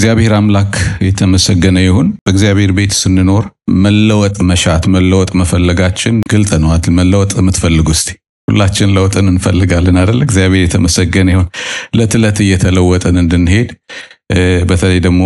እግዚአብሔር አምላክ የተመሰገነ ይሁን። በእግዚአብሔር ቤት ስንኖር መለወጥ መሻት፣ መለወጥ መፈለጋችን ግልጥ ነው። መለወጥ የምትፈልጉ እስቲ ሁላችን ለውጥን እንፈልጋለን አይደል? እግዚአብሔር የተመሰገነ ይሁን። ዕለት ዕለት እየተለወጥን እንድንሄድ በተለይ ደግሞ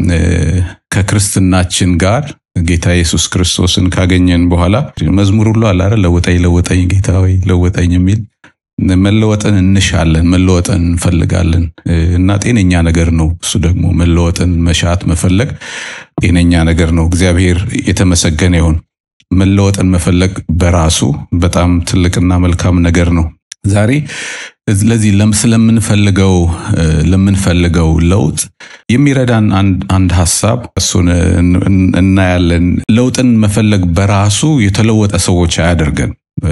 ከክርስትናችን ጋር ጌታ ኢየሱስ ክርስቶስን ካገኘን በኋላ መዝሙር ሁሉ አለ አይደል? ለውጠኝ ለውጠኝ ጌታ ወይ ለውጠኝ የሚል መለወጥን እንሻለን፣ መለወጥን እንፈልጋለን እና ጤነኛ ነገር ነው። እሱ ደግሞ መለወጥን መሻት መፈለግ ጤነኛ ነገር ነው። እግዚአብሔር የተመሰገነ ይሁን። መለወጥን መፈለግ በራሱ በጣም ትልቅና መልካም ነገር ነው። ዛሬ ለዚህ ስለምንፈልገው ለምንፈልገው ለውጥ የሚረዳን አንድ ሀሳብ እሱን እናያለን። ለውጥን መፈለግ በራሱ የተለወጠ ሰዎች አያደርገን።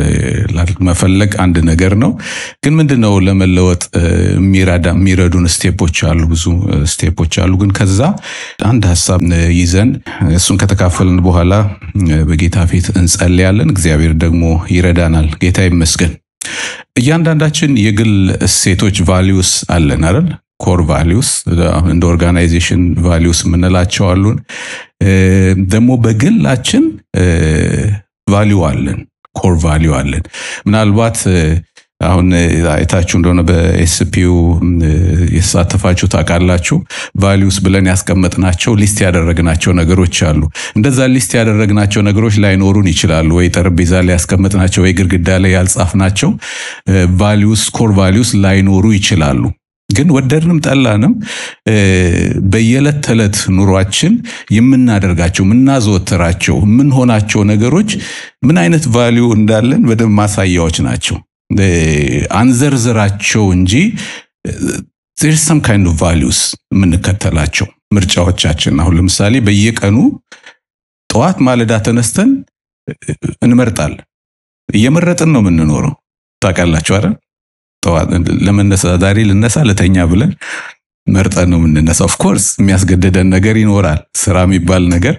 መፈለግ አንድ ነገር ነው፣ ግን ምንድነው ለመለወጥ የሚረዱን ስቴፖች አሉ፣ ብዙ ስቴፖች አሉ። ግን ከዛ አንድ ሀሳብ ይዘን እሱን ከተካፈልን በኋላ በጌታ ፊት እንጸልያለን። እግዚአብሔር ደግሞ ይረዳናል። ጌታ ይመስገን። እያንዳንዳችን የግል እሴቶች ቫሊዩስ አለን አይደል? ኮር ቫሊዩስ እንደ ኦርጋናይዜሽን ቫሊዩስ የምንላቸው አሉን። ደግሞ በግላችን ቫሊዩ አለን ኮር ቫሊዩ አለን። ምናልባት አሁን አይታችሁ እንደሆነ በኤስፒው የተሳተፋችሁ ታውቃላችሁ። ቫሊዩስ ብለን ያስቀመጥናቸው ሊስት ያደረግናቸው ነገሮች አሉ። እንደዛ ሊስት ያደረግናቸው ነገሮች ላይኖሩን ይችላሉ። ወይ ጠረጴዛ ላይ ያስቀመጥናቸው ወይ ግድግዳ ላይ ያልጻፍናቸው ቫሊዩስ ኮር ቫሊዩስ ላይኖሩ ይችላሉ። ግን ወደድንም ጠላንም በየዕለት ተዕለት ኑሯችን የምናደርጋቸው የምናዘወትራቸው የምንሆናቸው ነገሮች ምን አይነት ቫሊዩ እንዳለን በደንብ ማሳያዎች ናቸው። አንዘርዝራቸው እንጂ ሰም ካይንድ ኦፍ ቫሊዩስ የምንከተላቸው ምርጫዎቻችን። አሁን ለምሳሌ በየቀኑ ጠዋት ማለዳ ተነስተን እንመርጣለን። እየመረጥን ነው የምንኖረው። ታውቃላችሁ አይደል? ለመነሳ ዛሬ ልነሳ ልተኛ ብለን መርጠን ነው የምንነሳ። ኦፍኮርስ የሚያስገድደን ነገር ይኖራል፣ ስራ የሚባል ነገር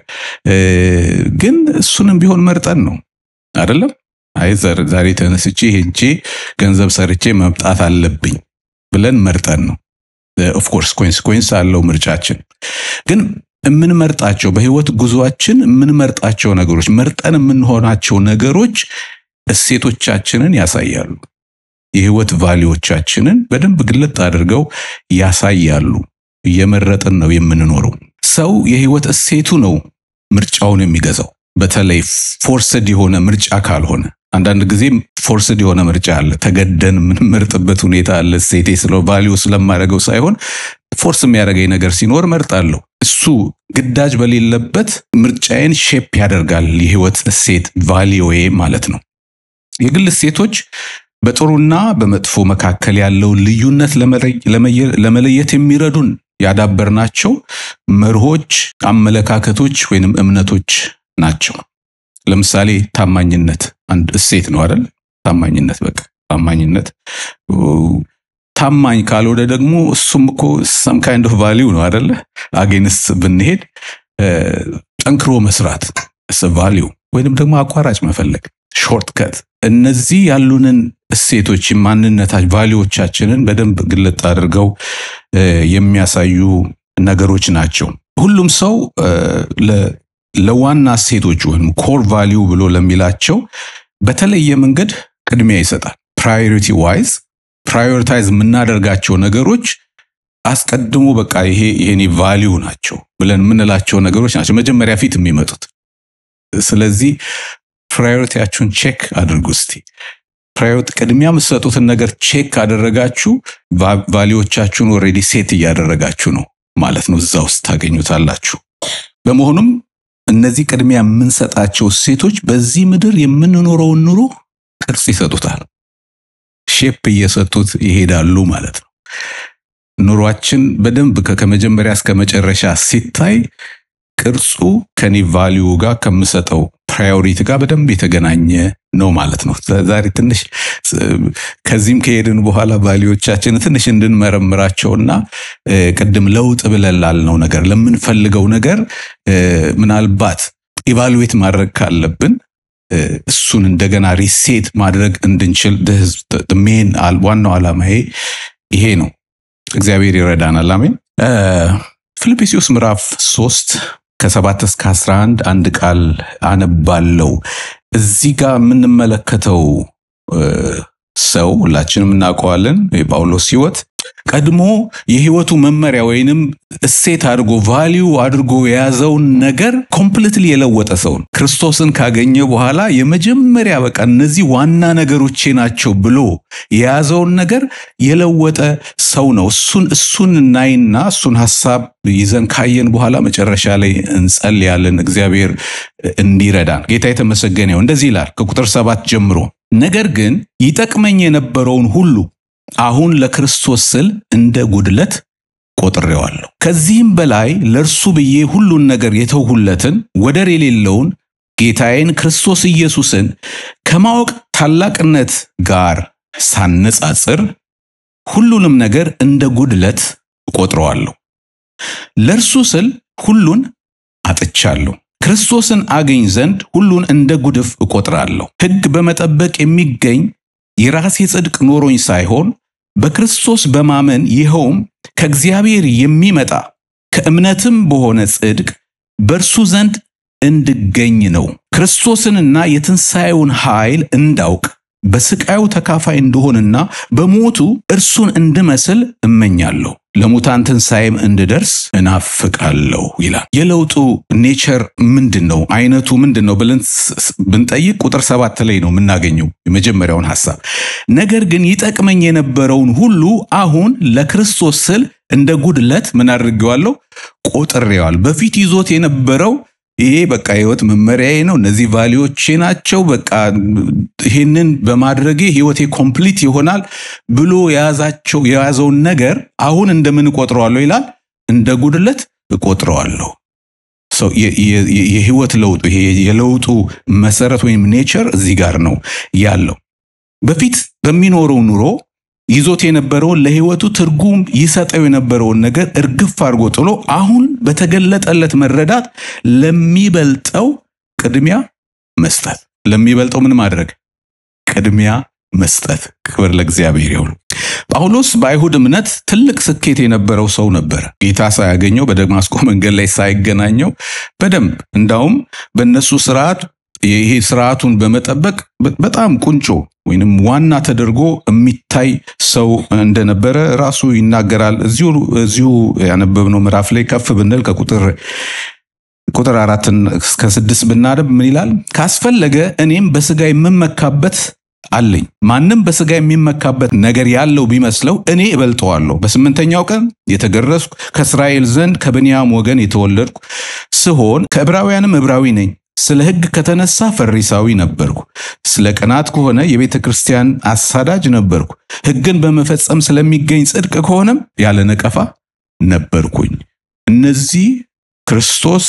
ግን እሱንም ቢሆን መርጠን ነው አይደለም። አይ ዛሬ ተነስቼ ሄጄ ገንዘብ ሰርቼ መምጣት አለብኝ ብለን መርጠን ነው። ኦፍኮርስ ኮንሲኮንስ አለው ምርጫችን። ግን የምንመርጣቸው በህይወት ጉዟችን የምንመርጣቸው ነገሮች መርጠን የምንሆናቸው ነገሮች እሴቶቻችንን ያሳያሉ። የህይወት ቫሊዎቻችንን በደንብ ግልጥ አድርገው ያሳያሉ። እየመረጥን ነው የምንኖረው። ሰው የህይወት እሴቱ ነው ምርጫውን የሚገዛው። በተለይ ፎርስድ የሆነ ምርጫ ካልሆነ አንዳንድ ጊዜ ፎርስድ የሆነ ምርጫ አለ። ተገደን የምንመርጥበት ሁኔታ አለ። እሴቴ ስለ ቫሊዩ ስለማደርገው ሳይሆን ፎርስ የሚያደርገኝ ነገር ሲኖር መርጣለሁ። እሱ ግዳጅ በሌለበት ምርጫዬን ሼፕ ያደርጋል። የህይወት እሴት ቫሊዮዬ ማለት ነው። የግል እሴቶች በጥሩና በመጥፎ መካከል ያለውን ልዩነት ለመለየት የሚረዱን ያዳበርናቸው መርሆች፣ አመለካከቶች ወይንም እምነቶች ናቸው። ለምሳሌ ታማኝነት አንድ እሴት ነው አይደል? ታማኝነት በቃ ታማኝነት ታማኝ ካልሆነ ደግሞ እሱም እኮ ሰም ካይንድ ኦፍ ቫሊዩ ነው አይደለ? አጌንስ ብንሄድ ጠንክሮ መስራት ቫሊዩ ወይንም ደግሞ አቋራጭ መፈለግ ሾርትከት እነዚህ ያሉንን እሴቶች ማንነታች ቫሊዎቻችንን በደንብ ግልጥ አድርገው የሚያሳዩ ነገሮች ናቸው። ሁሉም ሰው ለዋና እሴቶች ወይም ኮር ቫሊዩ ብሎ ለሚላቸው በተለየ መንገድ ቅድሚያ ይሰጣል። ፕራዮሪቲ ዋይዝ ፕራዮሪታይዝ የምናደርጋቸው ነገሮች አስቀድሞ በቃ ይሄ የኔ ቫሊዩ ናቸው ብለን የምንላቸው ነገሮች ናቸው መጀመሪያ ፊት የሚመጡት። ስለዚህ ፕራዮሪቲያችሁን ቼክ አድርጉ እስቲ። ፕራዮሪቲ ቅድሚያ የምትሰጡትን ነገር ቼክ ካደረጋችሁ ቫሊዎቻችሁን ኦልሬዲ ሴት እያደረጋችሁ ነው ማለት ነው። እዛ ውስጥ ታገኙታላችሁ። በመሆኑም እነዚህ ቅድሚያ የምንሰጣቸው ሴቶች በዚህ ምድር የምንኖረውን ኑሮ ቅርጽ ይሰጡታል፣ ሼፕ እየሰጡት ይሄዳሉ ማለት ነው። ኑሯችን በደንብ ከመጀመሪያ እስከ መጨረሻ ሲታይ ቅርጹ ከኔ ቫሊዩ ጋር ከምሰጠው ፕራዮሪቲ ጋር በደንብ የተገናኘ ነው ማለት ነው። ዛሬ ትንሽ ከዚህም ከሄድን በኋላ ቫሊዎቻችን ትንሽ እንድንመረምራቸውና ቅድም ለውጥ ብለን ላልነው ነገር ለምንፈልገው ነገር ምናልባት ኢቫሉዌት ማድረግ ካለብን እሱን እንደገና ሪሴት ማድረግ እንድንችል ሜን ዋናው ዓላማዬ ይሄ ነው። እግዚአብሔር ይረዳናል። አሜን። ፊልጵስዩስ ምዕራፍ 3 ከሰባት እስከ 11 አንድ ቃል አነባለው። እዚህ ጋር የምንመለከተው ሰው ሁላችንም እናውቀዋለን። የጳውሎስ ሕይወት ቀድሞ የሕይወቱ መመሪያ ወይንም እሴት አድርጎ ቫሊዩ አድርጎ የያዘውን ነገር ኮምፕሊትሊ የለወጠ ሰው ነው። ክርስቶስን ካገኘ በኋላ የመጀመሪያ በቃ እነዚህ ዋና ነገሮቼ ናቸው ብሎ የያዘውን ነገር የለወጠ ሰው ነው። እሱን እሱን እናይና እሱን ሀሳብ ይዘን ካየን በኋላ መጨረሻ ላይ እንጸልያለን። እግዚአብሔር እንዲረዳን ጌታ የተመሰገነ ይሁን። እንደዚህ ይላል ከቁጥር ሰባት ጀምሮ ነገር ግን ይጠቅመኝ የነበረውን ሁሉ አሁን ለክርስቶስ ስል እንደ ጉድለት ቆጥሬዋለሁ። ከዚህም በላይ ለእርሱ ብዬ ሁሉን ነገር የተውሁለትን ወደር የሌለውን ጌታዬን ክርስቶስ ኢየሱስን ከማወቅ ታላቅነት ጋር ሳነጻጽር ሁሉንም ነገር እንደ ጉድለት እቆጥረዋለሁ። ለእርሱ ስል ሁሉን አጥቻለሁ። ክርስቶስን አገኝ ዘንድ ሁሉን እንደ ጉድፍ እቆጥራለሁ። ሕግ በመጠበቅ የሚገኝ የራሴ ጽድቅ ኖሮኝ ሳይሆን በክርስቶስ በማመን ይኸውም ከእግዚአብሔር የሚመጣ ከእምነትም በሆነ ጽድቅ በእርሱ ዘንድ እንድገኝ ነው። ክርስቶስንና የትንሣኤውን ኃይል እንዳውቅ በስቃዩ ተካፋይ እንደሆንና በሞቱ እርሱን እንድመስል እመኛለሁ። ለሙታን ትንሣኤም እንድደርስ እናፍቃለሁ ይላል። የለውጡ ኔቸር ምንድን ነው? አይነቱ ምንድን ነው ብለን ብንጠይቅ ቁጥር ሰባት ላይ ነው የምናገኘው የመጀመሪያውን ሐሳብ። ነገር ግን ይጠቅመኝ የነበረውን ሁሉ አሁን ለክርስቶስ ስል እንደ ጉድለት ምን አድርጌዋለሁ? ቆጥሬዋል። በፊት ይዞት የነበረው ይሄ በቃ ህይወት መመሪያዬ ነው፣ እነዚህ ቫሊዎቼ ናቸው፣ በቃ ይህንን በማድረጌ ህይወቴ ኮምፕሊት ይሆናል ብሎ የያዛቸው የያዘውን ነገር አሁን እንደምን እቆጥረዋለሁ ይላል? እንደ ጉድለት እቆጥረዋለሁ። የህይወት ለውጡ ይሄ የለውጡ መሰረት ወይም ኔቸር እዚህ ጋር ነው ያለው። በፊት በሚኖረው ኑሮ ይዞት የነበረውን ለህይወቱ ትርጉም ይሰጠው የነበረውን ነገር እርግፍ አድርጎ ጥሎ አሁን በተገለጠለት መረዳት ለሚበልጠው ቅድሚያ መስጠት። ለሚበልጠው ምን ማድረግ? ቅድሚያ መስጠት። ክብር ለእግዚአብሔር ይሁን። ጳውሎስ በአይሁድ እምነት ትልቅ ስኬት የነበረው ሰው ነበረ። ጌታ ሳያገኘው በደማስቆ መንገድ ላይ ሳይገናኘው በደንብ እንዳውም በእነሱ ስርዓት ይሄ ስርዓቱን በመጠበቅ በጣም ቁንጮ ወይንም ዋና ተደርጎ የሚታይ ሰው እንደነበረ ራሱ ይናገራል። እዚሁ እዚሁ ያነበብነው ምዕራፍ ላይ ከፍ ብንል ከቁጥር ቁጥር አራትን እስከ ስድስት ብናደብ ምን ይላል? ካስፈለገ እኔም በስጋ የምመካበት አለኝ። ማንም በስጋ የሚመካበት ነገር ያለው ቢመስለው እኔ እበልጠዋለሁ። በስምንተኛው ቀን የተገረዝኩ ከእስራኤል ዘንድ ከብንያም ወገን የተወለድኩ ስሆን ከዕብራውያንም ዕብራዊ ነኝ። ስለ ሕግ ከተነሳ ፈሪሳዊ ነበርኩ። ስለ ቅናት ከሆነ የቤተ ክርስቲያን አሳዳጅ ነበርኩ። ሕግን በመፈጸም ስለሚገኝ ጽድቅ ከሆነም ያለ ነቀፋ ነበርኩኝ። እነዚህ ክርስቶስ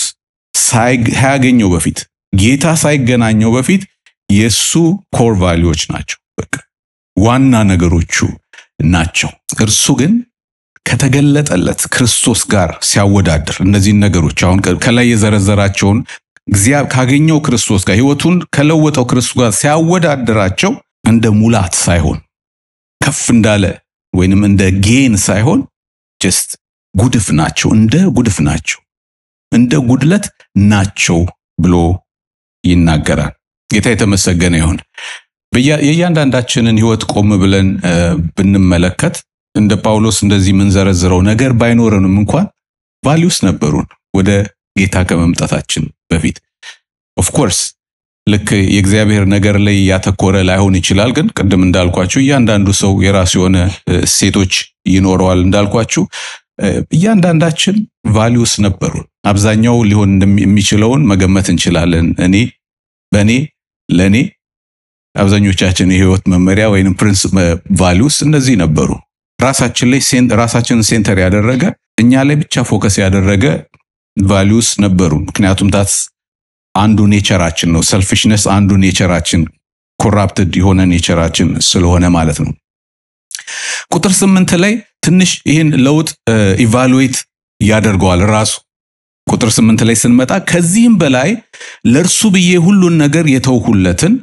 ሳያገኘው በፊት ጌታ ሳይገናኘው በፊት የእሱ ኮር ቫሊዎች ናቸው። በቃ ዋና ነገሮቹ ናቸው። እርሱ ግን ከተገለጠለት ክርስቶስ ጋር ሲያወዳድር እነዚህን ነገሮች አሁን ከላይ የዘረዘራቸውን እግዚአብሔር ካገኘው ክርስቶስ ጋር ህይወቱን ከለወጠው ክርስቶስ ጋር ሲያወዳድራቸው እንደ ሙላት ሳይሆን ከፍ እንዳለ ወይንም እንደ ጌን ሳይሆን ጀስት ጉድፍ ናቸው፣ እንደ ጉድፍ ናቸው፣ እንደ ጉድለት ናቸው ብሎ ይናገራል። ጌታ የተመሰገነ ይሁን። የእያንዳንዳችንን ህይወት ቆም ብለን ብንመለከት እንደ ጳውሎስ እንደዚህ የምንዘረዝረው ነገር ባይኖረንም እንኳን ቫሊዩስ ነበሩን ወደ ጌታ ከመምጣታችን በፊት ኦፍኮርስ ልክ የእግዚአብሔር ነገር ላይ ያተኮረ ላይሆን ይችላል። ግን ቅድም እንዳልኳችሁ እያንዳንዱ ሰው የራሱ የሆነ እሴቶች ይኖረዋል። እንዳልኳችሁ እያንዳንዳችን ቫሊዩስ ነበሩን። አብዛኛው ሊሆን የሚችለውን መገመት እንችላለን። እኔ፣ በእኔ፣ ለእኔ አብዛኞቻችን የህይወት መመሪያ ወይም ፕሪንስ ቫሊዩስ እነዚህ ነበሩ። ራሳችን ላይ ራሳችንን ሴንተር ያደረገ እኛ ላይ ብቻ ፎከስ ያደረገ ቫሊዩስ ነበሩ። ምክንያቱም ታስ አንዱ ኔቸራችን ነው። ሰልፊሽነስ አንዱ ኔቸራችን ኮራፕትድ የሆነ ኔቸራችን ስለሆነ ማለት ነው። ቁጥር ስምንት ላይ ትንሽ ይህን ለውጥ ኢቫሉዌት ያደርገዋል ራሱ። ቁጥር ስምንት ላይ ስንመጣ ከዚህም በላይ ለእርሱ ብዬ ሁሉን ነገር የተውሁለትን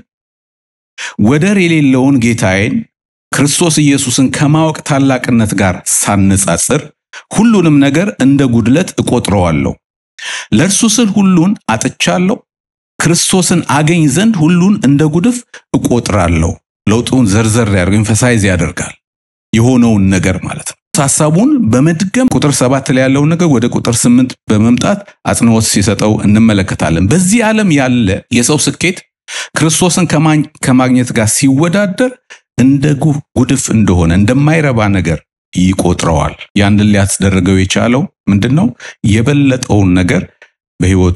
ወደር የሌለውን ጌታዬን ክርስቶስ ኢየሱስን ከማወቅ ታላቅነት ጋር ሳነጻጽር ሁሉንም ነገር እንደ ጉድለት እቆጥረዋለሁ። ለእርሱ ስል ሁሉን አጥቻለሁ፣ ክርስቶስን አገኝ ዘንድ ሁሉን እንደ ጉድፍ እቆጥራለሁ። ለውጡን ዘርዘር ያደርግ ኤምፈሳይዝ ያደርጋል የሆነውን ነገር ማለት ነው። ሐሳቡን በመድገም ቁጥር ሰባት ላይ ያለውን ነገር ወደ ቁጥር ስምንት በመምጣት አጽንዖት ሲሰጠው እንመለከታለን። በዚህ ዓለም ያለ የሰው ስኬት ክርስቶስን ከማግኘት ጋር ሲወዳደር እንደ ጉድፍ እንደሆነ እንደማይረባ ነገር ይቆጥረዋል። ያንን ሊያስደርገው የቻለው ምንድን ነው? የበለጠውን ነገር በሕይወቱ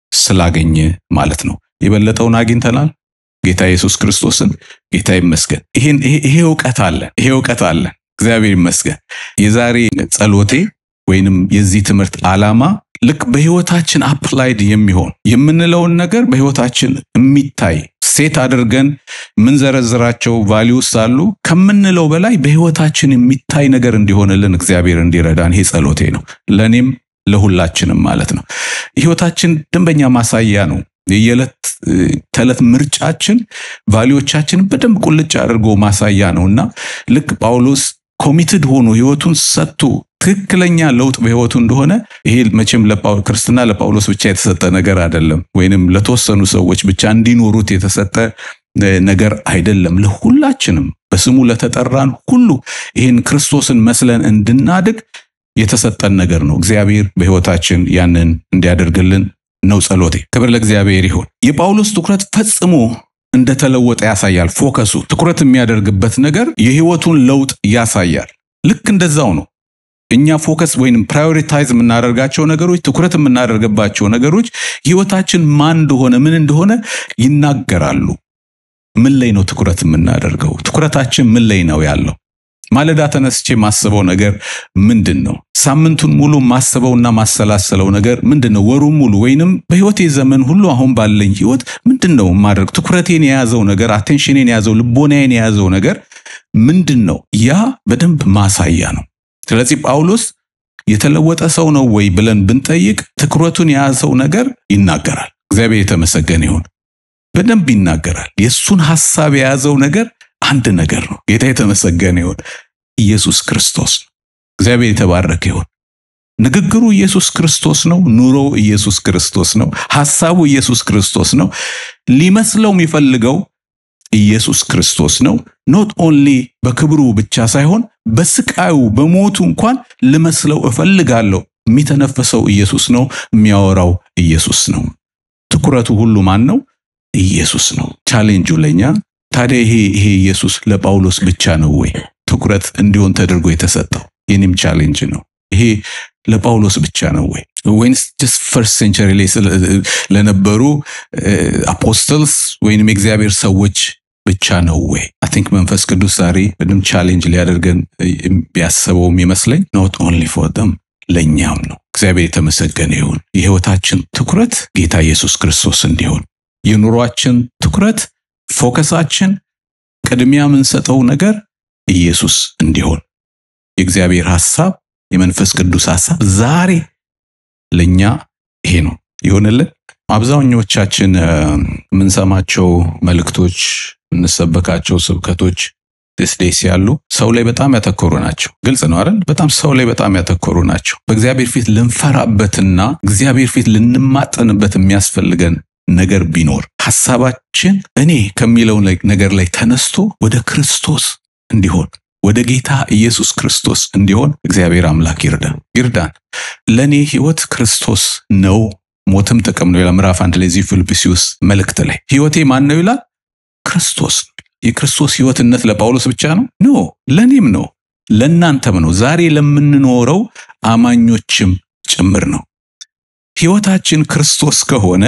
ስላገኘ ማለት ነው። የበለጠውን አግኝተናል። ጌታ ኢየሱስ ክርስቶስን ጌታ ይመስገን። ይሄ እውቀት አለ፣ ይሄ እውቀት አለ። እግዚአብሔር ይመስገን። የዛሬ ጸሎቴ ወይንም የዚህ ትምህርት ዓላማ ልክ በሕይወታችን አፕላይድ የሚሆን የምንለውን ነገር በሕይወታችን የሚታይ ሴት አድርገን የምንዘረዝራቸው ቫሊዩስ አሉ። ከምንለው በላይ በሕይወታችን የሚታይ ነገር እንዲሆንልን እግዚአብሔር እንዲረዳን ይሄ ጸሎቴ ነው። ለእኔም ለሁላችንም ማለት ነው። ሕይወታችን ደንበኛ ማሳያ ነው። የየዕለት ተዕለት ምርጫችን ቫሊዎቻችን በደንብ ቁልጭ አድርጎ ማሳያ ነው እና ልክ ጳውሎስ ኮሚትድ ሆኖ ሕይወቱን ሰጥቶ ትክክለኛ ለውጥ በሕይወቱ እንደሆነ ይሄ መቼም ክርስትና ለጳውሎስ ብቻ የተሰጠ ነገር አይደለም፣ ወይንም ለተወሰኑ ሰዎች ብቻ እንዲኖሩት የተሰጠ ነገር አይደለም። ለሁላችንም በስሙ ለተጠራን ሁሉ ይህን ክርስቶስን መስለን እንድናድግ የተሰጠን ነገር ነው። እግዚአብሔር በሕይወታችን ያንን እንዲያደርግልን ነው ጸሎቴ። ክብር ለእግዚአብሔር ይሁን። የጳውሎስ ትኩረት ፈጽሞ እንደተለወጠ ያሳያል። ፎከሱ ትኩረት የሚያደርግበት ነገር የሕይወቱን ለውጥ ያሳያል። ልክ እንደዛው ነው። እኛ ፎከስ ወይንም ፕራዮሪታይዝ የምናደርጋቸው ነገሮች ትኩረት የምናደርግባቸው ነገሮች ሕይወታችን ማን እንደሆነ ምን እንደሆነ ይናገራሉ። ምን ላይ ነው ትኩረት የምናደርገው? ትኩረታችን ምን ላይ ነው ያለው? ማለዳ ተነስቼ ማስበው ነገር ምንድን ነው? ሳምንቱን ሙሉ ማስበውና ማሰላሰለው ነገር ምንድን ነው? ወሩን ሙሉ ወይንም በሕይወቴ ዘመን ሁሉ አሁን ባለኝ ሕይወት ምንድን ነው ማድረግ? ትኩረቴን የያዘው ነገር፣ አቴንሽኔን የያዘው ልቦናዬን የያዘው ነገር ምንድን ነው? ያ በደንብ ማሳያ ነው። ስለዚህ ጳውሎስ የተለወጠ ሰው ነው ወይ ብለን ብንጠይቅ ትኩረቱን የያዘው ነገር ይናገራል። እግዚአብሔር የተመሰገነ ይሁን። በደንብ ይናገራል። የእሱን ሐሳብ የያዘው ነገር አንድ ነገር ነው። ጌታ የተመሰገነ ይሁን። ኢየሱስ ክርስቶስ ነው። እግዚአብሔር የተባረከ ይሁን። ንግግሩ ኢየሱስ ክርስቶስ ነው። ኑሮው ኢየሱስ ክርስቶስ ነው። ሐሳቡ ኢየሱስ ክርስቶስ ነው። ሊመስለው የሚፈልገው ኢየሱስ ክርስቶስ ነው። ኖት ኦንሊ በክብሩ ብቻ ሳይሆን በስቃዩ በሞቱ እንኳን ልመስለው እፈልጋለሁ። የሚተነፈሰው ኢየሱስ ነው። የሚያወራው ኢየሱስ ነው። ትኩረቱ ሁሉ ማን ነው? ኢየሱስ ነው። ቻሌንጁ ለኛ ታዲያ ይሄ ይሄ ኢየሱስ ለጳውሎስ ብቻ ነው ወይ ትኩረት እንዲሆን ተደርጎ የተሰጠው? የኔም ቻሌንጅ ነው። ይሄ ለጳውሎስ ብቻ ነው ወይ ወይንስ ጀስት ፈርስት ሴንቸሪ ላይ ለነበሩ አፖስተልስ ወይንም የእግዚአብሔር ሰዎች ብቻ ነው ወይ? አይ ቲንክ መንፈስ ቅዱስ ዛሬ በደምብ ቻሌንጅ ሊያደርገን ቢያስበውም ይመስለኝ ኖት ኦንሊ ፎር ደም ለእኛም ነው። እግዚአብሔር የተመሰገነ ይሁን። የህይወታችን ትኩረት ጌታ ኢየሱስ ክርስቶስ እንዲሆን የኑሯችን ትኩረት ፎከሳችን ቅድሚያ የምንሰጠው ነገር ኢየሱስ እንዲሆን የእግዚአብሔር ሐሳብ የመንፈስ ቅዱስ ሐሳብ ዛሬ ለኛ ይሄ ነው ይሆንልን። አብዛኞቻችን የምንሰማቸው መልእክቶች፣ የምንሰበካቸው ስብከቶች ዴስ ያሉ ሰው ላይ በጣም ያተኮሩ ናቸው። ግልጽ ነው አይደል? በጣም ሰው ላይ በጣም ያተኮሩ ናቸው። በእግዚአብሔር ፊት ልንፈራበትና እግዚአብሔር ፊት ልንማጠንበት የሚያስፈልገን ነገር ቢኖር ሐሳባችን እኔ ከሚለው ነገር ላይ ተነስቶ ወደ ክርስቶስ እንዲሆን ወደ ጌታ ኢየሱስ ክርስቶስ እንዲሆን እግዚአብሔር አምላክ ይርዳን ይርዳን። ለእኔ ህይወት ክርስቶስ ነው፣ ሞትም ጥቅም ነው ይላል ምዕራፍ አንድ ላይ እዚህ ፊልጵስዩስ መልእክት ላይ ህይወቴ ማን ነው ይላል? ክርስቶስ ነው። የክርስቶስ ህይወትነት ለጳውሎስ ብቻ ነው? ኖ ለእኔም ነው፣ ለእናንተም ነው፣ ዛሬ ለምንኖረው አማኞችም ጭምር ነው። ህይወታችን ክርስቶስ ከሆነ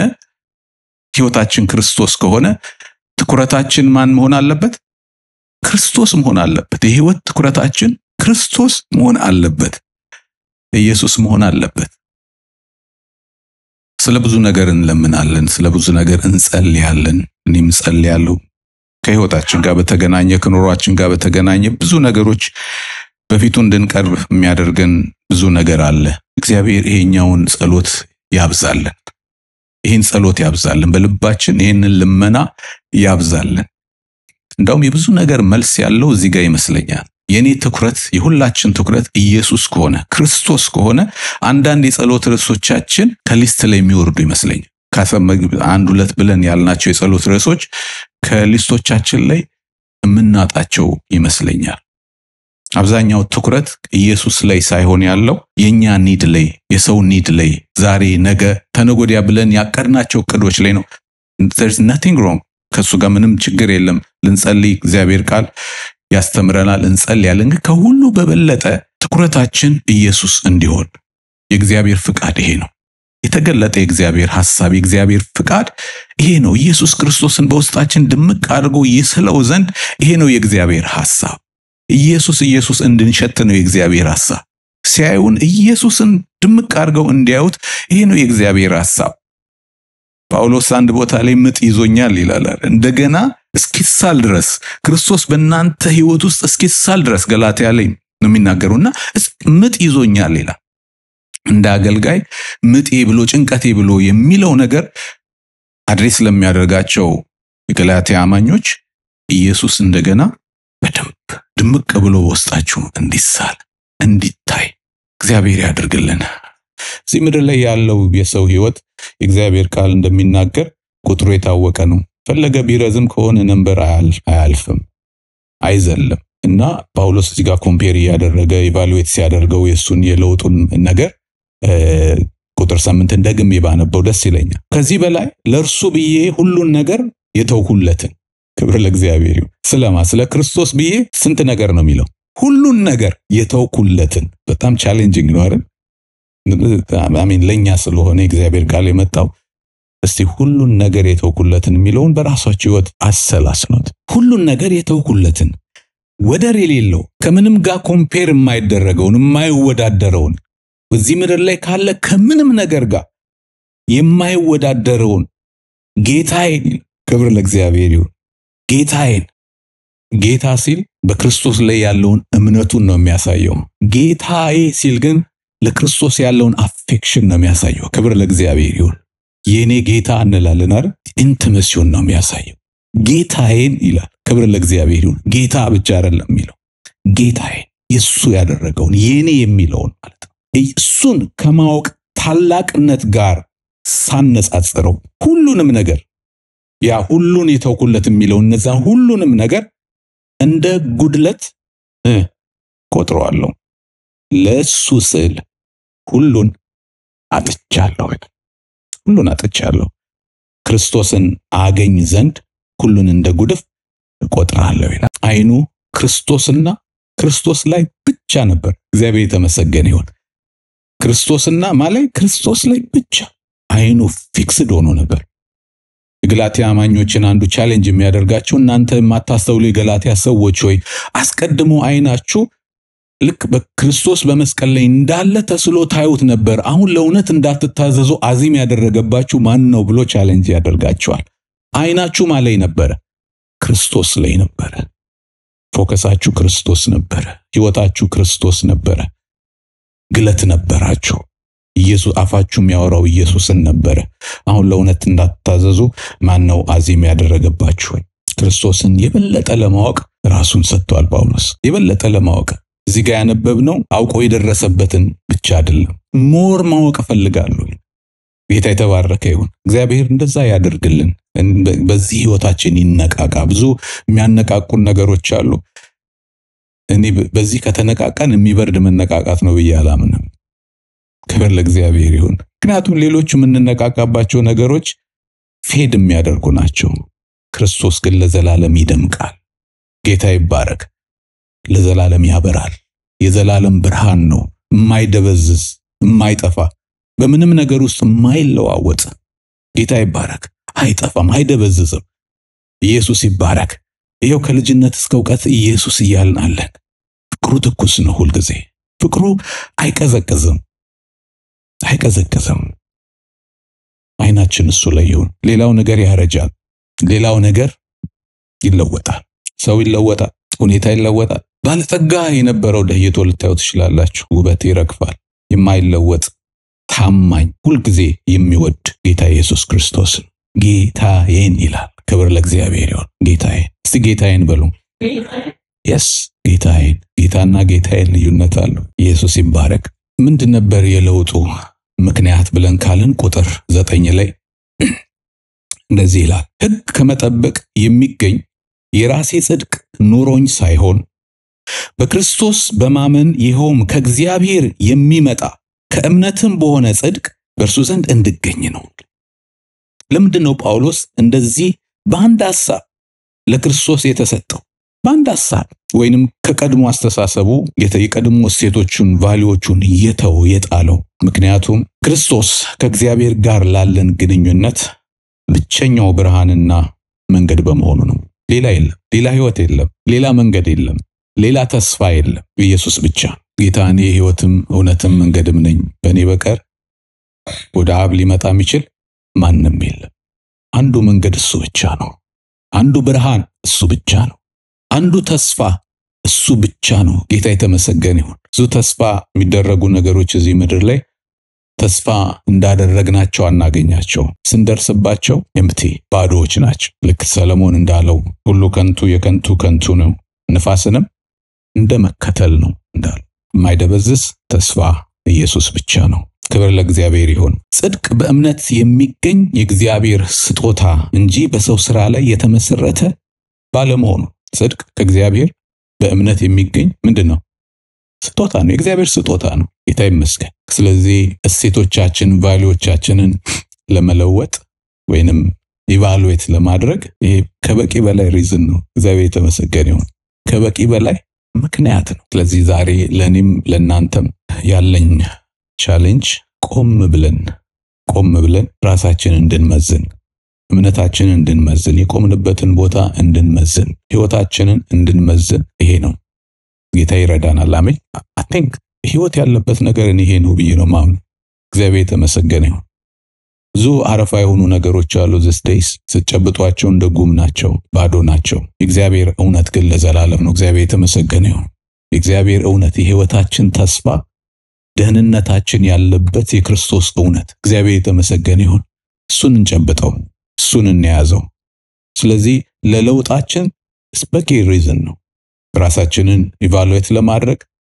ህይወታችን ክርስቶስ ከሆነ ትኩረታችን ማን መሆን አለበት? ክርስቶስ መሆን አለበት። የህይወት ትኩረታችን ክርስቶስ መሆን አለበት። ኢየሱስ መሆን አለበት። ስለ ብዙ ነገር እንለምናለን፣ ስለ ብዙ ነገር እንጸልያለን። እኔም እጸልያለሁ። ከህይወታችን ጋር በተገናኘ ከኑሯችን ጋር በተገናኘ ብዙ ነገሮች በፊቱ እንድንቀርብ የሚያደርገን ብዙ ነገር አለ። እግዚአብሔር ይሄኛውን ጸሎት ያብዛለን። ይህን ጸሎት ያብዛልን። በልባችን ይህንን ልመና ያብዛልን። እንዳውም የብዙ ነገር መልስ ያለው እዚህ ጋር ይመስለኛል። የኔ ትኩረት የሁላችን ትኩረት ኢየሱስ ከሆነ ክርስቶስ ከሆነ አንዳንድ የጸሎት ርዕሶቻችን ከሊስት ላይ የሚወርዱ ይመስለኛል። አንድ ሁለት ብለን ያልናቸው የጸሎት ርዕሶች ከሊስቶቻችን ላይ የምናጣቸው ይመስለኛል። አብዛኛው ትኩረት ኢየሱስ ላይ ሳይሆን ያለው የኛ ኒድ ላይ፣ የሰው ኒድ ላይ፣ ዛሬ፣ ነገ፣ ተነጎዲያ ብለን ያቀድናቸው እቅዶች ላይ ነው። there's nothing wrong ከሱ ጋር ምንም ችግር የለም። ልንጸልይ እግዚአብሔር ቃል ያስተምረናል፣ እንጸልያለን። ግን ከሁሉ በበለጠ ትኩረታችን ኢየሱስ እንዲሆን የእግዚአብሔር ፍቃድ ይሄ ነው። የተገለጠ የእግዚአብሔር ሐሳብ የእግዚአብሔር ፍቃድ ይሄ ነው። ኢየሱስ ክርስቶስን በውስጣችን ድምቅ አድርጎ ይስለው ዘንድ ይሄ ነው የእግዚአብሔር ሐሳብ። ኢየሱስ ኢየሱስ እንድንሸት ነው የእግዚአብሔር ሐሳብ። ሲያዩን ኢየሱስን ድምቅ አድርገው እንዲያዩት ይሄ ነው የእግዚአብሔር ሐሳብ። ጳውሎስ አንድ ቦታ ላይ ምጥ ይዞኛል ይላል። እንደገና እስኪሳል ድረስ ክርስቶስ በእናንተ ሕይወት ውስጥ እስኪሳል ድረስ ገላትያ ላይ ነው የሚናገሩና ምጥ ይዞኛል ይላል። እንደ አገልጋይ ምጤ ብሎ ጭንቀቴ ብሎ የሚለው ነገር አድሬስ ለሚያደርጋቸው የገላትያ አማኞች ኢየሱስ እንደገና በደንብ ድምቅ ብሎ በውስጣችሁ እንዲሳል እንዲታይ እግዚአብሔር ያድርግልን። እዚህ ምድር ላይ ያለው የሰው ህይወት የእግዚአብሔር ቃል እንደሚናገር ቁጥሩ የታወቀ ነው። ፈለገ ቢረዝም ከሆነ ነንበር አያልፍም፣ አይዘልም። እና ጳውሎስ እዚህ ጋር ኮምፔር እያደረገ ኢቫሉዌት ሲያደርገው የእሱን የለውጡን ነገር ቁጥር ስምንትን ደግሜ ባነበው ደስ ይለኛል። ከዚህ በላይ ለእርሱ ብዬ ሁሉን ነገር የተውኩለትን ክብር ለእግዚአብሔር ይሁን። ስለማ ስለ ክርስቶስ ብዬ ስንት ነገር ነው የሚለው? ሁሉን ነገር የተውኩለትን። በጣም ቻሌንጂንግ ነው አይደል? አሜን። ለእኛ ስለሆነ የእግዚአብሔር ቃል የመጣው እስቲ ሁሉን ነገር የተውኩለትን የሚለውን በራሳችሁ ህይወት አሰላስኑት። ሁሉን ነገር የተውኩለትን ወደር የሌለው ከምንም ጋር ኮምፔር የማይደረገውን የማይወዳደረውን በዚህ ምድር ላይ ካለ ከምንም ነገር ጋር የማይወዳደረውን ጌታዬን፣ ክብር ለእግዚአብሔር ይሁን። ጌታዬን ጌታ ሲል በክርስቶስ ላይ ያለውን እምነቱን ነው የሚያሳየው። ጌታዬ ሲል ግን ለክርስቶስ ያለውን አፌክሽን ነው የሚያሳየው። ክብር ለእግዚአብሔር ይሁን። የእኔ ጌታ እንላለን አይደል? ኢንቲመሲውን ነው የሚያሳየው። ጌታዬን ይላል። ክብር ለእግዚአብሔር ይሁን። ጌታ ብቻ አይደለም የሚለው ጌታዬን፣ የእሱ ያደረገውን የእኔ የሚለውን ማለት ነው። እሱን ከማወቅ ታላቅነት ጋር ሳነጻጽረው ሁሉንም ነገር ያ ሁሉን የተውኩለት የሚለው እነዛን ሁሉንም ነገር እንደ ጉድለት ቆጥረዋለሁ። ለእሱ ስል ሁሉን አጥቻለሁ፣ ሁሉን አጥቻለሁ። ክርስቶስን አገኝ ዘንድ ሁሉን እንደ ጉድፍ እቆጥራለሁ ይላል። አይኑ ክርስቶስና ክርስቶስ ላይ ብቻ ነበር። እግዚአብሔር የተመሰገነ ይሁን። ክርስቶስና ማላይ ክርስቶስ ላይ ብቻ አይኑ ፊክስድ ሆኖ ነበር። የገላትያ አማኞችን አንዱ ቻሌንጅ የሚያደርጋቸው እናንተ የማታስተውሉ የገላትያ ሰዎች ሆይ አስቀድሞ አይናችሁ ልክ በክርስቶስ በመስቀል ላይ እንዳለ ተስሎ ታዩት ነበር። አሁን ለእውነት እንዳትታዘዙ አዚም ያደረገባችሁ ማን ነው ብሎ ቻሌንጅ ያደርጋቸዋል። አይናችሁ ማ ላይ ነበረ? ክርስቶስ ላይ ነበረ። ፎከሳችሁ ክርስቶስ ነበረ። ህይወታችሁ ክርስቶስ ነበረ። ግለት ነበራችሁ። ኢየሱስ አፋችሁ የሚያወራው ኢየሱስን ነበረ። አሁን ለእውነት እንዳትታዘዙ ማን ነው አዚም ያደረገባችሁ? ክርስቶስን የበለጠ ለማወቅ ራሱን ሰጥቷል ጳውሎስ። የበለጠ ለማወቅ እዚህ ጋር ያነበብነው አውቆ የደረሰበትን ብቻ አይደለም፣ ሞር ማወቅ እፈልጋለሁ። ጌታ የተባረከ ይሁን። እግዚአብሔር እንደዛ ያደርግልን። በዚህ ህይወታችን ይነቃቃ። ብዙ የሚያነቃቁን ነገሮች አሉ። እኔ በዚህ ከተነቃቃን የሚበርድ መነቃቃት ነው ብዬ አላምንም። ክብር ለእግዚአብሔር ይሁን። ምክንያቱም ሌሎቹ የምንነቃቃባቸው ነገሮች ፌድ የሚያደርጉ ናቸው። ክርስቶስ ግን ለዘላለም ይደምቃል። ጌታ ይባረክ። ለዘላለም ያበራል። የዘላለም ብርሃን ነው፣ የማይደበዝዝ የማይጠፋ በምንም ነገር ውስጥ የማይለዋወጥ ጌታ ይባረክ። አይጠፋም፣ አይደበዝዝም። ኢየሱስ ይባረክ። ይኸው ከልጅነት እስከ እውቀት ኢየሱስ እያልን አለን። ፍቅሩ ትኩስ ነው፣ ሁልጊዜ ፍቅሩ አይቀዘቅዝም፣ አይቀዘቅዝም። አይናችን እሱ ላይ ይሁን። ሌላው ነገር ያረጃል፣ ሌላው ነገር ይለወጣል። ሰው ይለወጣል፣ ሁኔታ ይለወጣል። ባለጠጋ የነበረው ደህይቶ ልታዩ ትችላላችሁ። ውበት ይረግፋል። የማይለወጥ ታማኝ፣ ሁልጊዜ የሚወድ ጌታ ኢየሱስ ክርስቶስን ጌታዬን ይላል። ክብር ለእግዚአብሔር ይሁን። ጌታዬን እስቲ ጌታዬን በሉ። የስ ጌታዬን ጌታና ጌታዬን ልዩነት አለው። ኢየሱስ ይባረክ። ምንድን ነበር የለውጡ ምክንያት ብለን ካልን ቁጥር ዘጠኝ ላይ እንደዚህ ይላል፣ ሕግ ከመጠበቅ የሚገኝ የራሴ ጽድቅ ኖሮኝ ሳይሆን በክርስቶስ በማመን ይኸውም ከእግዚአብሔር የሚመጣ ከእምነትም በሆነ ጽድቅ በእርሱ ዘንድ እንድገኝ ነው። ለምንድን ነው ጳውሎስ እንደዚህ በአንድ ሐሳብ ለክርስቶስ የተሰጠው? በአንድ ሐሳብ ወይንም ከቀድሞ አስተሳሰቡ የቀድሞ እሴቶቹን ቫሊዎቹን እየተው የጣለው። ምክንያቱም ክርስቶስ ከእግዚአብሔር ጋር ላለን ግንኙነት ብቸኛው ብርሃንና መንገድ በመሆኑ ነው። ሌላ የለም፣ ሌላ ህይወት የለም፣ ሌላ መንገድ የለም፣ ሌላ ተስፋ የለም። ኢየሱስ ብቻ ጌታ እኔ ህይወትም እውነትም መንገድም ነኝ፣ በእኔ በቀር ወደ አብ ሊመጣ የሚችል ማንም የለም። አንዱ መንገድ እሱ ብቻ ነው። አንዱ ብርሃን እሱ ብቻ ነው። አንዱ ተስፋ እሱ ብቻ ነው። ጌታ የተመሰገነ ይሁን። ብዙ ተስፋ የሚደረጉ ነገሮች እዚህ ምድር ላይ ተስፋ እንዳደረግናቸው አናገኛቸው። ስንደርስባቸው ኤምቲ ባዶዎች ናቸው። ልክ ሰለሞን እንዳለው ሁሉ ከንቱ የከንቱ ከንቱ ነው፣ ንፋስንም እንደ መከተል ነው እንዳለው። የማይደበዝዝ ተስፋ ኢየሱስ ብቻ ነው። ክብር ለእግዚአብሔር ይሁን። ጽድቅ በእምነት የሚገኝ የእግዚአብሔር ስጦታ እንጂ በሰው ስራ ላይ የተመሰረተ ባለመሆኑ ጽድቅ ከእግዚአብሔር በእምነት የሚገኝ ምንድን ነው? ስጦታ ነው። የእግዚአብሔር ስጦታ ነው። ጌታ ይመስገን። ስለዚህ እሴቶቻችን ቫሊዎቻችንን ለመለወጥ ወይንም ኢቫሉዌት ለማድረግ ይሄ ከበቂ በላይ ሪዝን ነው። እግዚአብሔር የተመሰገነ ይሁን። ከበቂ በላይ ምክንያት ነው። ስለዚህ ዛሬ ለእኔም ለእናንተም ያለኝ ቻሌንጅ ቆም ብለን ቆም ብለን ራሳችንን እንድንመዝን እምነታችንን እንድንመዝን የቆምንበትን ቦታ እንድንመዝን ህይወታችንን እንድንመዝን ይሄ ነው። ጌታ ይረዳናል። አሜን። አይ ቲንክ ህይወት ያለበት ነገር ይሄ ነው ብዬ ነው ማምነው። እግዚአብሔር የተመሰገነ ይሁን። ብዙ አረፋ የሆኑ ነገሮች አሉ። ዚስ ዴይስ ስትጨብጧቸው እንደ ጉም ናቸው፣ ባዶ ናቸው። የእግዚአብሔር እውነት ግን ለዘላለም ነው። እግዚአብሔር የተመሰገነ ይሁን። የእግዚአብሔር እውነት የህይወታችን ተስፋ ደህንነታችን ያለበት የክርስቶስ እውነት እግዚአብሔር የተመሰገነ ይሁን። እሱን እንጨብጠው፣ እሱን እንያዘው። ስለዚህ ለለውጣችን በቂ ሪዝን ነው። ራሳችንን ኢቫሉዌት ለማድረግ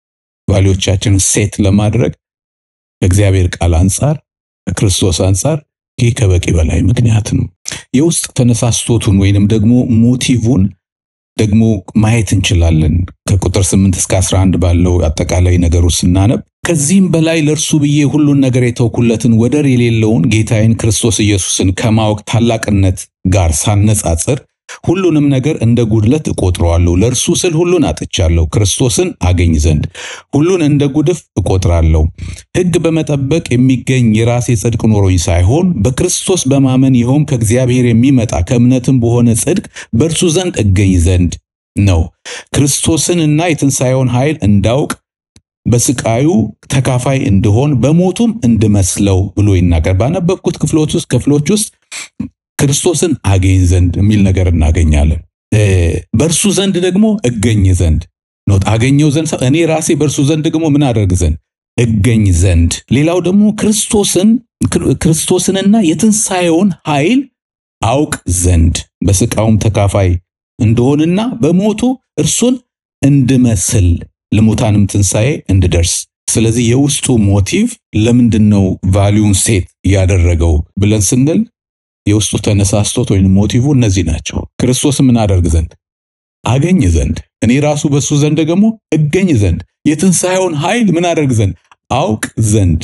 ቫሊዎቻችንን ሴት ለማድረግ ከእግዚአብሔር ቃል አንጻር ከክርስቶስ አንጻር ይህ ከበቂ በላይ ምክንያት ነው። የውስጥ ተነሳስቶቱን ወይንም ደግሞ ሞቲቭን ደግሞ ማየት እንችላለን። ከቁጥር 8 እስከ 11 ባለው አጠቃላይ ነገሩ ስናነብ ከዚህም በላይ ለእርሱ ብዬ ሁሉን ነገር የተውኩለትን ወደር የሌለውን ጌታዬን ክርስቶስ ኢየሱስን ከማወቅ ታላቅነት ጋር ሳነጻጽር ሁሉንም ነገር እንደ ጉድለት እቆጥረዋለሁ። ለእርሱ ስል ሁሉን አጥቻለሁ፣ ክርስቶስን አገኝ ዘንድ ሁሉን እንደ ጉድፍ እቆጥራለሁ። ሕግ በመጠበቅ የሚገኝ የራሴ ጽድቅ ኖሮኝ ሳይሆን በክርስቶስ በማመን ይኸውም ከእግዚአብሔር የሚመጣ ከእምነትም በሆነ ጽድቅ በእርሱ ዘንድ እገኝ ዘንድ ነው። ክርስቶስንና የትንሣኤውን ኃይል እንዳውቅ በስቃዩ ተካፋይ እንድሆን በሞቱም እንድመስለው ብሎ ይናገር። ባነበብኩት ክፍሎች ውስጥ ክፍሎች ውስጥ ክርስቶስን አገኝ ዘንድ የሚል ነገር እናገኛለን። በእርሱ ዘንድ ደግሞ እገኝ ዘንድ ኖት አገኘው ዘንድ እኔ ራሴ በእርሱ ዘንድ ደግሞ ምን አደርግ ዘንድ እገኝ ዘንድ። ሌላው ደግሞ ክርስቶስን ክርስቶስንና የትንሣኤውን ኃይል አውቅ ዘንድ በስቃውም ተካፋይ እንደሆንና በሞቱ እርሱን እንድመስል ለሙታንም ትንሣኤ እንድደርስ። ስለዚህ የውስጡ ሞቲቭ ለምንድን ነው ቫሊዩን ሴት ያደረገው ብለን ስንል የውስጡ ተነሳስቶት ወይም ሞቲቭ እነዚህ ናቸው። ክርስቶስ ምን አደርግ ዘንድ አገኝ ዘንድ እኔ ራሱ በሱ ዘንድ ደግሞ እገኝ ዘንድ የትንሣኤውን ኃይል ምን አደርግ ዘንድ አውቅ ዘንድ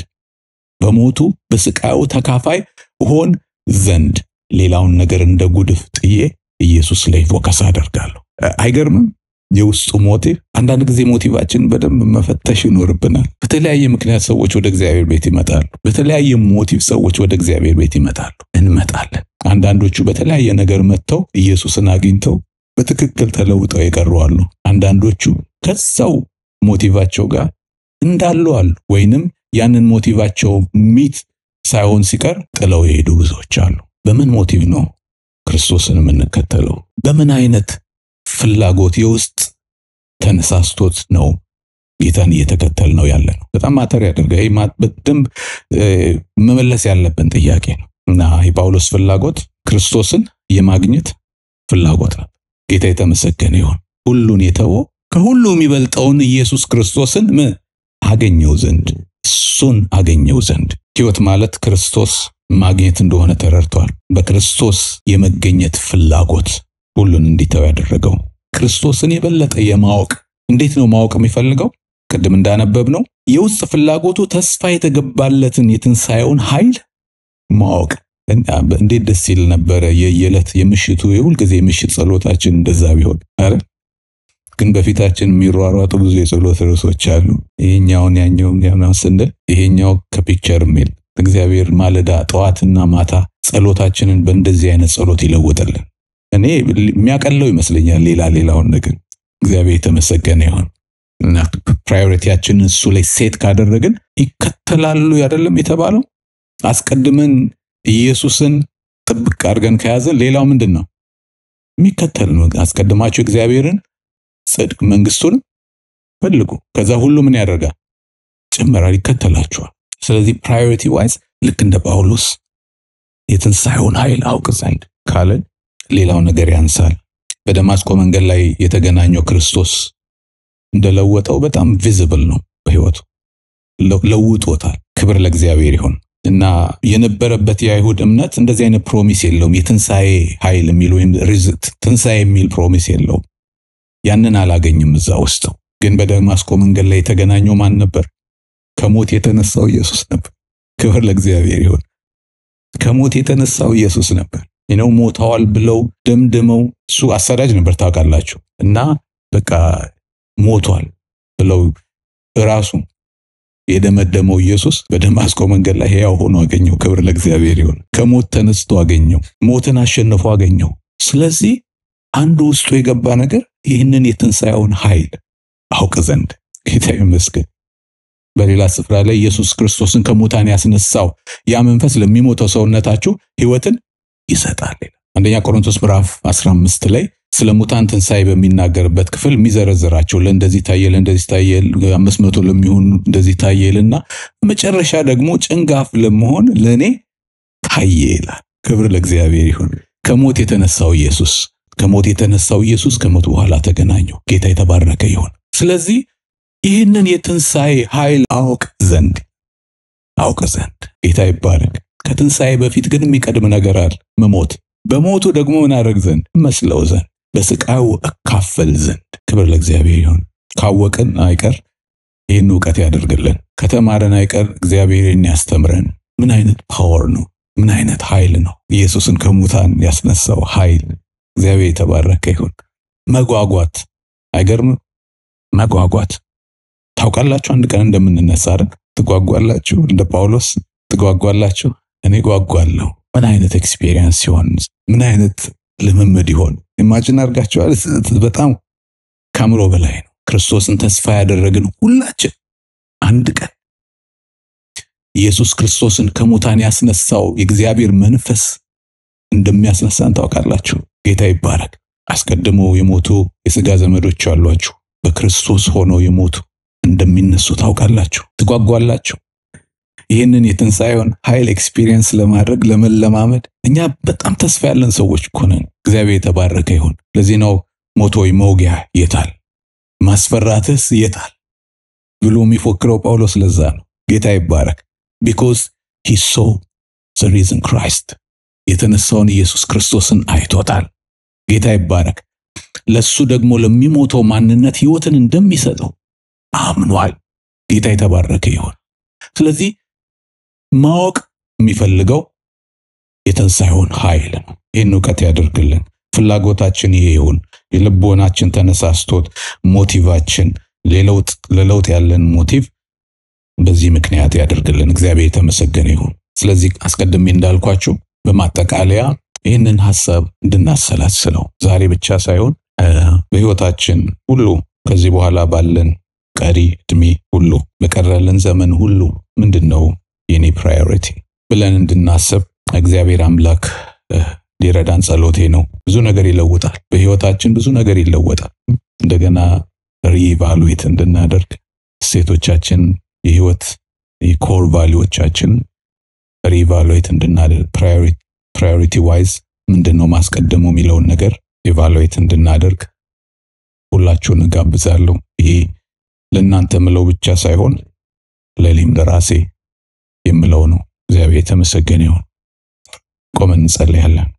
በሞቱ በስቃዩ ተካፋይ ሆን ዘንድ ሌላውን ነገር እንደ ጉድፍ ጥዬ ኢየሱስ ላይ ፎከስ አደርጋለሁ። አይገርምም? የውስጡ ሞቲቭ። አንዳንድ ጊዜ ሞቲቫችን በደንብ መፈተሽ ይኖርብናል። በተለያየ ምክንያት ሰዎች ወደ እግዚአብሔር ቤት ይመጣሉ። በተለያየ ሞቲቭ ሰዎች ወደ እግዚአብሔር ቤት ይመጣሉ፣ እንመጣለን። አንዳንዶቹ በተለያየ ነገር መጥተው ኢየሱስን አግኝተው በትክክል ተለውጠው የቀሩ አሉ። አንዳንዶቹ ከዛው ሞቲቫቸው ጋር እንዳሉ አሉ። ወይንም ያንን ሞቲቫቸው ሚት ሳይሆን ሲቀር ጥለው የሄዱ ብዙዎች አሉ። በምን ሞቲቭ ነው ክርስቶስን የምንከተለው? በምን አይነት ፍላጎት የውስጥ ተነሳስቶት ነው ጌታን እየተከተል ነው ያለ ነው። በጣም ማተር ያደርጋ ይህ በደንብ መመለስ ያለብን ጥያቄ ነው እና የጳውሎስ ፍላጎት ክርስቶስን የማግኘት ፍላጎት ነው። ጌታ የተመሰገነ ይሁን። ሁሉን የተወው ከሁሉ የሚበልጠውን ኢየሱስ ክርስቶስን ምን አገኘው ዘንድ እሱን አገኘው ዘንድ ሕይወት ማለት ክርስቶስ ማግኘት እንደሆነ ተረድቷል። በክርስቶስ የመገኘት ፍላጎት ሁሉን እንዲተው ያደረገው ክርስቶስን የበለጠ የማወቅ እንዴት ነው ማወቅ የሚፈልገው? ቅድም እንዳነበብ ነው የውስጥ ፍላጎቱ ተስፋ የተገባለትን የትንሣኤውን ኃይል ማወቅ እንዴት ደስ ይል ነበረ። የየዕለት የምሽቱ የሁልጊዜ የምሽት ጸሎታችን እንደዛ ቢሆን አረ ግን በፊታችን የሚሯሯጡ ብዙ የጸሎት ርዕሶች አሉ። ይሄኛውን ያኛውን ያናው ስንል ይሄኛው ከፒክቸር የሚል እግዚአብሔር ማለዳ ጠዋትና ማታ ጸሎታችንን በእንደዚህ አይነት ጸሎት ይለውጥልን። እኔ የሚያቀለው ይመስለኛል ሌላ ሌላውን ነገር እግዚአብሔር የተመሰገነ ይሁን እና ፕራዮሪቲያችንን እሱ ላይ ሴት ካደረግን ይከተላሉ አይደለም የተባለው አስቀድመን ኢየሱስን ጥብቅ አድርገን ከያዘን ሌላው ምንድን ነው የሚከተል ነው። አስቀድማችሁ እግዚአብሔርን ጽድቅ መንግስቱንም ፈልጉ፣ ከዛ ሁሉ ምን ያደርጋል ጭመራል፣ ይከተላችኋል። ስለዚህ ፕራዮሪቲ ዋይዝ ልክ እንደ ጳውሎስ የትንሣኤውን ኃይል አውቅ ዘንድ ካለን ሌላው ነገር ያንሳል። በደማስቆ መንገድ ላይ የተገናኘው ክርስቶስ እንደለወጠው በጣም ቪዚብል ነው። በህይወቱ ለውጦታል። ክብር ለእግዚአብሔር ይሁን እና የነበረበት የአይሁድ እምነት እንደዚህ አይነት ፕሮሚስ የለውም። የትንሣኤ ኃይል የሚል ወይም ትንሣኤ የሚል ፕሮሚስ የለውም። ያንን አላገኝም እዛ ውስጥ። ግን በደማስቆ መንገድ ላይ የተገናኘው ማን ነበር? ከሞት የተነሳው ኢየሱስ ነበር። ክብር ለእግዚአብሔር ይሁን። ከሞት የተነሳው ኢየሱስ ነበር። ነው ሞተዋል ብለው ደምድመው እሱ አሳዳጅ ነበር ታውቃላችሁ። እና በቃ ሞቷል ብለው ራሱ የደመደመው ኢየሱስ በደማስቆ መንገድ ላይ ሕያው ሆኖ አገኘው። ክብር ለእግዚአብሔር ይሁን። ከሞት ተነስቶ አገኘው። ሞትን አሸንፎ አገኘው። ስለዚህ አንዱ ውስጡ የገባ ነገር ይህንን የትንሣኤውን ኃይል አውቅ ዘንድ ጌታ ይመስገን። በሌላ ስፍራ ላይ ኢየሱስ ክርስቶስን ከሙታን ያስነሳው ያ መንፈስ ለሚሞተው ሰውነታችሁ ሕይወትን ይሰጣል። አንደኛ ቆሮንቶስ ምዕራፍ 15 ላይ ስለ ሙታን ትንሣኤ በሚናገርበት ክፍል የሚዘረዝራቸው ለእንደዚህ ታየ፣ ለእንደዚህ ታየ፣ አምስት መቶ ለሚሆኑ እንደዚህ ታየ ይልና መጨረሻ ደግሞ ጭንጋፍ ለመሆን ለእኔ ታየ ይላል። ክብር ለእግዚአብሔር ይሁን። ከሞት የተነሳው ኢየሱስ ከሞት የተነሳው ኢየሱስ ከሞት በኋላ ተገናኘው። ጌታ የተባረከ ይሁን። ስለዚህ ይህንን የትንሣኤ ኃይል አውቅ ዘንድ አውቅ ዘንድ ጌታ ይባረክ። ከትንሣኤ በፊት ግን የሚቀድም ነገር አለ፣ መሞት። በሞቱ ደግሞ ምን አደርግ ዘንድ መስለው ዘንድ በስቃዩ እካፈል ዘንድ። ክብር ለእግዚአብሔር ይሁን። ካወቅን አይቀር ይህን እውቀት ያደርግልን። ከተማረን አይቀር እግዚአብሔር ያስተምረን። ምን አይነት ፓወር ነው! ምን አይነት ኃይል ነው! ኢየሱስን ከሙታን ያስነሳው ኃይል። እግዚአብሔር የተባረከ ይሁን። መጓጓት አይገርምም? መጓጓት ታውቃላችሁ፣ አንድ ቀን እንደምንነሳ አይደል? ትጓጓላችሁ? እንደ ጳውሎስ ትጓጓላችሁ? እኔ ጓጓለሁ። ምን አይነት ኤክስፒሪየንስ ሲሆን ምን አይነት ልምምድ ይሆን? ኢማጂን አድርጋችኋል? በጣም ከምሮ በላይ ነው። ክርስቶስን ተስፋ ያደረግን ሁላችን አንድ ቀን ኢየሱስ ክርስቶስን ከሙታን ያስነሳው የእግዚአብሔር መንፈስ እንደሚያስነሳን ታውቃላችሁ። ጌታ ይባረክ። አስቀድመው የሞቱ የሥጋ ዘመዶች አሏችሁ፣ በክርስቶስ ሆነው የሞቱ እንደሚነሱ ታውቃላችሁ። ትጓጓላችሁ። ይህንን የትንሣኤውን ኃይል ኤክስፒሪየንስ ለማድረግ ለመለማመድ እኛ በጣም ተስፋ ያለን ሰዎች እኮ ነን። እግዚአብሔር የተባረከ ይሁን። ለዚህ ነው ሞቶ መውጊያ የታል ማስፈራትስ የታል ብሎ የሚፎክረው ጳውሎስ። ለዛ ነው ጌታ ይባረክ። ቢኮዝ ሂ ሶ ዘ ሪዝን ክራይስት የተነሳውን ኢየሱስ ክርስቶስን አይቶታል። ጌታ ይባረክ። ለሱ ደግሞ ለሚሞተው ማንነት ሕይወትን እንደሚሰጠው አምኗል። ጌታ የተባረከ ይሁን። ስለዚህ ማወቅ የሚፈልገው የትንሣኤውን ኃይል ነው። ይህን እውቀት ያደርግልን። ፍላጎታችን ይሄ ይሁን። የልቦናችን ተነሳስቶት ሞቲቫችን ለለውጥ ያለን ሞቲቭ በዚህ ምክንያት ያደርግልን። እግዚአብሔር የተመሰገነ ይሁን። ስለዚህ አስቀድሜ እንዳልኳችሁ በማጠቃለያ ይህንን ሐሳብ እንድናሰላስለው ዛሬ ብቻ ሳይሆን በሕይወታችን ሁሉ ከዚህ በኋላ ባለን ቀሪ እድሜ ሁሉ በቀረልን ዘመን ሁሉ ምንድን ነው የኔ ፕራዮሪቲ ብለን እንድናስብ እግዚአብሔር አምላክ ሊረዳን ጸሎቴ ነው። ብዙ ነገር ይለውጣል። በሕይወታችን ብዙ ነገር ይለወጣል። እንደገና ሪኢቫሉዌት እንድናደርግ እሴቶቻችን፣ የሕይወት የኮር ቫሊዎቻችን ሪኢቫሉዌት እንድናደርግ ፕራዮሪቲ ዋይዝ ምንድን ነው ማስቀደሙ የሚለውን ነገር ኢቫሉዌት እንድናደርግ ሁላችሁን እጋብዛለሁ። ይሄ ለእናንተ ምለው ብቻ ሳይሆን ለእኔም ለራሴ የምለው ነው። እግዚአብሔር የተመሰገነ ይሁን። ቆመን እንጸልያለን።